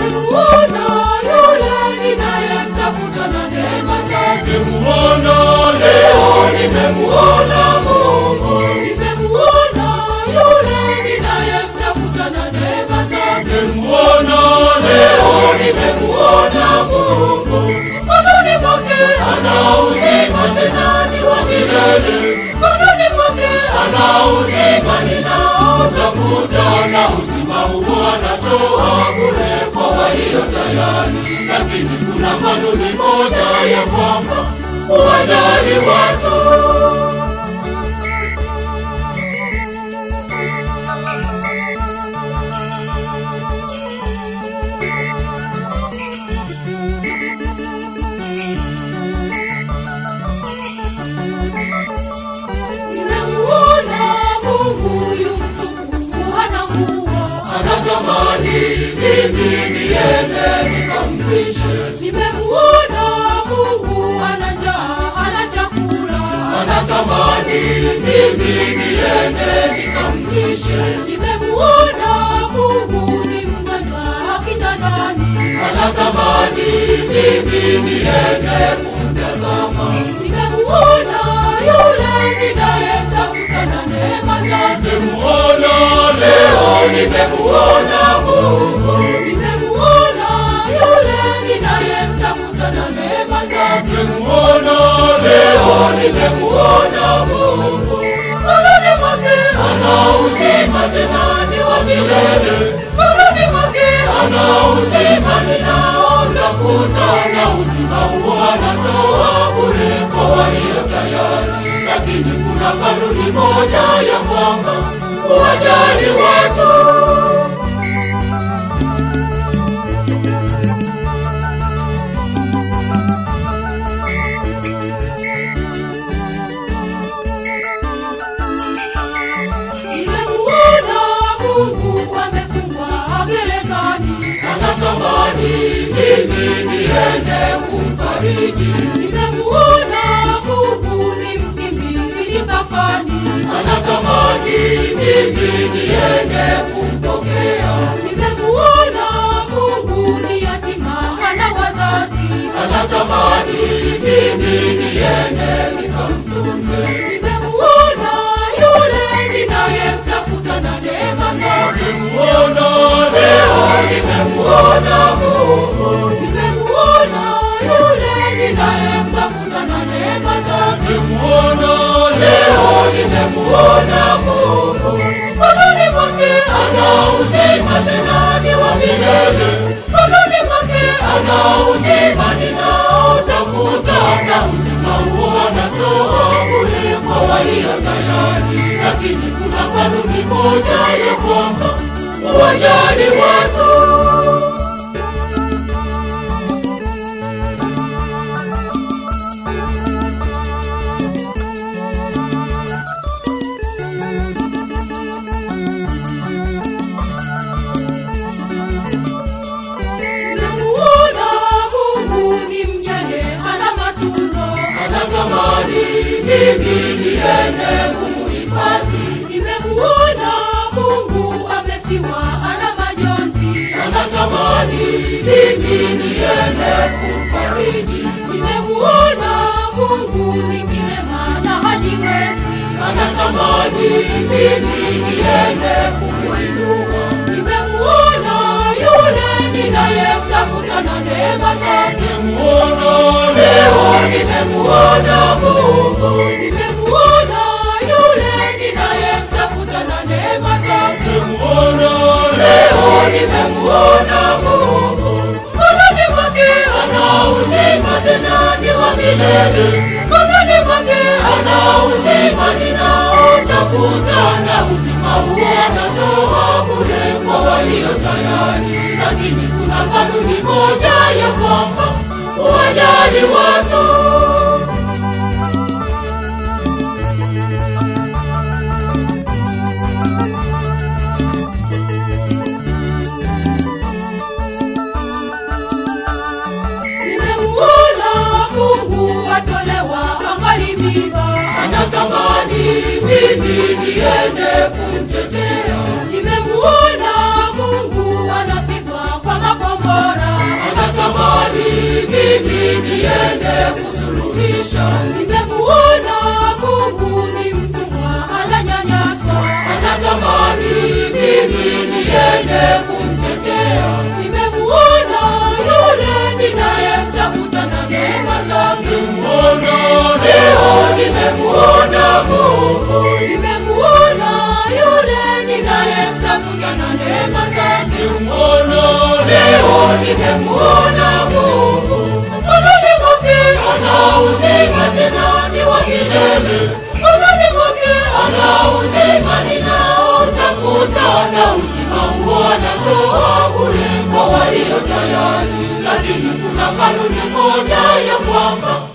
nimemuona yule ninayemtafuta na neema zake. Nimemuona leo, nimemuona Mungu. Nimemuona yule ninayemtafuta na neema zake. Nimemuona leo, nimemuona Mungu. Mkononi mwake Ana uzima tena ni wa milele. Mkononi mwake ana uzima ninaotafuta, na uzima huo anatoa bure kwa walio tayari. Lakini kuna kanuni moja ya kwamba uwajali watu. nimemuona Mungu yu mtukufu hana nguo. Anatamani mimi niende nikampishe, Nimemuona Mungu ana njaa ana chakula. anatamani mimi niende nikampishe, Nimemuona Mungu ni mgonjwa kitandani. anatamani mimi niende kumtazama. Nimemuona yule ninayemtafuta na neema zake. Nimemuona leo, nimemuona Mungu. Nimemuona yule ninayemtafuta na neema zake. Nimemuona leo, nimemuona Mungu. Mkononi mwake Ana uzima tena ni wa milele. Mkononi mwake ana uzima ninaotafuta, na uzima huo anatoa bure kwa walio tayari. Lakini kuna kanuni moja ya kwamba uwajali watu. Nimemuona Mungu amefungwa gerezani. Anatamani mimi niende kumfariji, Nimemuona Mungu ni mkimbizi mpakani. anatamani mimi niende kumpokea, Nimemuona Mungu ni yatima hana wazazi. anatamani mimi niende nikamtunze. Nimemuona yule ninayemtafuta na neema zake. Nimemuona leo, nimemuona Mungu. Nimemuona yule ninayemtafuta na neema zake. Nimemuona leo, nimemuona Mungu. Mkononi mwake Ana uzima tena ni wa milele, Mkononi mwake ana uzima ninaotafuta, na uzima huo anatoa bure kwa walio tayari. Lakini kuna kanuni moja ya kwamba uwajali watu. Nimemuona Mungu ni mjane hana matunzo. Anatamani mimi niende kumuhifadhi, Nimemuona Mungu amefiwa hana majonzi. anatamani mimi niende kumfariji, Nimemuona Mungu ni kilema na hajiwezi. anatamani mimi niende kumuinua, Nimemuona yule ninayemtafuta na neema zake. nimemuona leo, nimemuona Mungu, Nimemuona yule ninayemtafuta na neema zake. nimemuona leo, nimemuona Mungu. Mkononi mwake Ana uzima tena ni wa milele, mkononi mwake ana uzima ninaotafuta, na uzima huo anatoa bure kwa walio tayari. Lakini kuna kanuni moja ya kwamba uwajali watu. Nimemuona Mungu atolewa angali mimba. Anatamani mimi niende kumtetea, Nimemuona Mungu anapigwa kwa makombo. nimemuona Mungu. Mkononi mwake ana uzima tena ni wa milele. Mkononi mwake ana uzima ninaotafuta na uzima huo anatoa bure kwa walio tayari. Lakini kuna kanuni moja ya kwamba